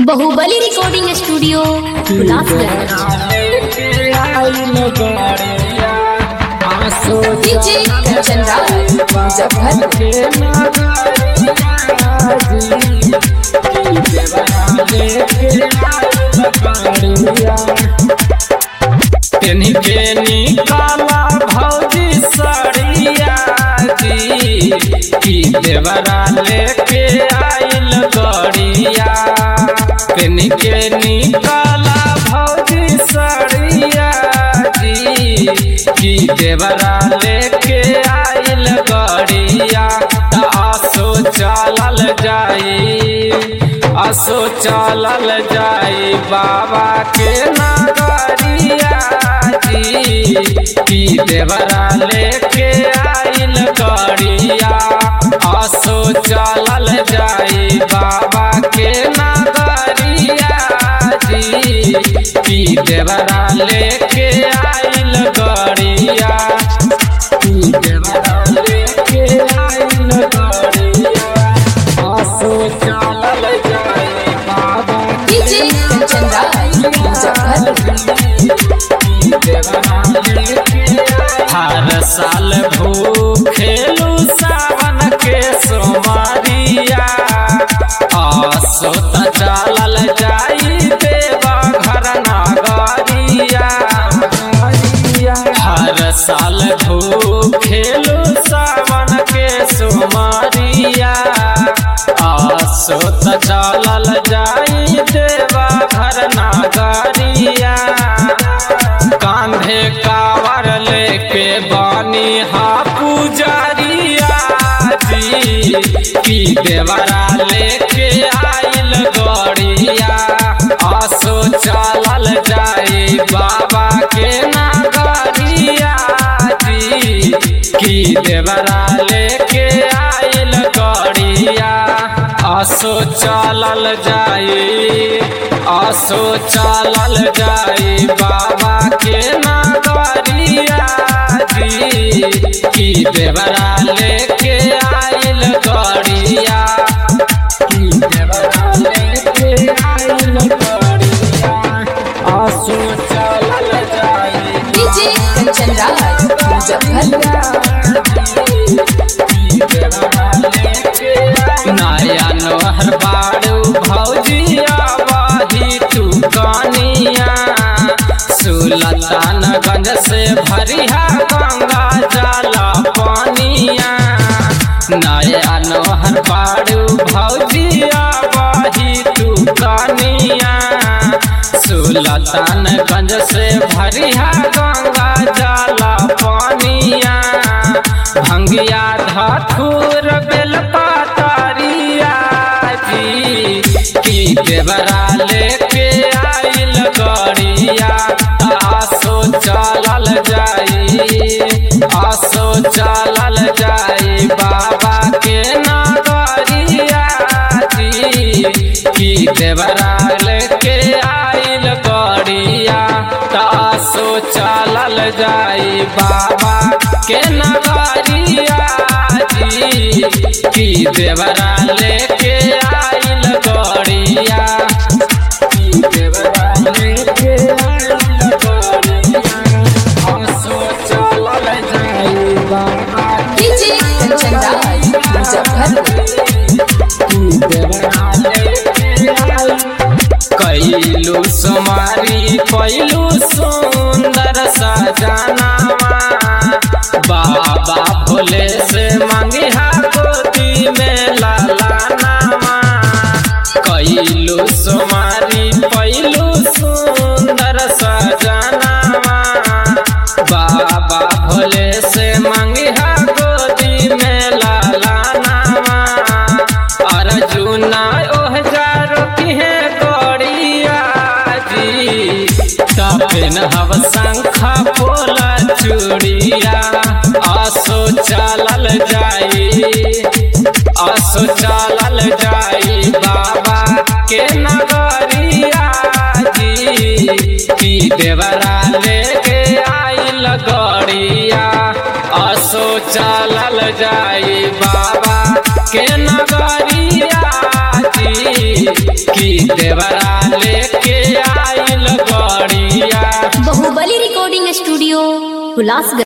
बाहुबली recording studio Gulabganj DJ Kanchan Rawat Muzaffarpur के निकाला भौजी सड़िया जी की देवरा लेके आइल गड़िया पेन के निकाला भौजी सड़िया जी की देवरा लेके आइल गड़िया त आसो चलल जाई असो चलल जाई बाबा के नगरिया जी की देवरा लेके आइल गड़िया असो चलल जाई बाबा के नगरिया जी की देवरा लेके आइल गड़िया की देवरा लेके आइल गड़िया असो चलल जाई बाबा डीजे कंचन रावत मुजफ्फरपुर हर साल भूखेलू सावन के सोमरिया आसो त चलल जाई देवा घर नगरिया हर साल भूखेलू सावन के सोमरिया आसो त चलल जाई देवा घर नगरिया कांधे कावर लेके बानी हा पुजारिया जी की देवरा लेके आइल गड़िया आसो चलल जाई बाबा के नगरिया जी की देवरा लेके आइल गड़िया आसो चलल जाई आसो चलल जाई बाबा के नगरिया जी की देवरा लेके आइल गड़िया की देवरा लेके आइल गड़िया आसो चलल जाई डीजे कंचन रावत मुजफ्फरपुर नया नोहर बाड़ू भौजिया बाही तू कनिया सुलतानगंज से भरिया गंगा जला पानिया नया नोहर बाड़ू भौजिया बाही तू कनिया सुलतानगंज से भरिया गंगा जला पानिया भंगिया धाथुर बेलपातरिया जी की देवरा लेके आइल गड़िया आसो चलल जाई आसो चलल जाई बाबा के नगरिया जी की देवरा लेके आइल गड़िया तासो चलल जाई बाबा के नगरिया जी की देवरा लेके आइल गड़िया की देवरा लेके आइल गड़िया तासो चलल जाई बाबा डीजे कंचन रावत मुजफ्फरपुर कैलू सुमारी कैलू सुंदर सजनावा बाबा भोले से मंगिहा गोदी में लालानावा कैलू सुमारी कैलू सुंदर सजनावा बाबा भोले से मंगिहा गोदी में लालानावा अर्जुना ओह जारो किहे गड़िया जी तपेन हव शंखा पोला चूड़िया आसो चलल जाई आसो चलल जाई बाबा के नगरिया जी की देवरा लेके आइल गड़िया आसो चलल जाई बाबा के नगरिया जी की देवरा लेके आइल गड़िया बाहुबली रिकॉर्डिंग स्टूडियो हुलासगंज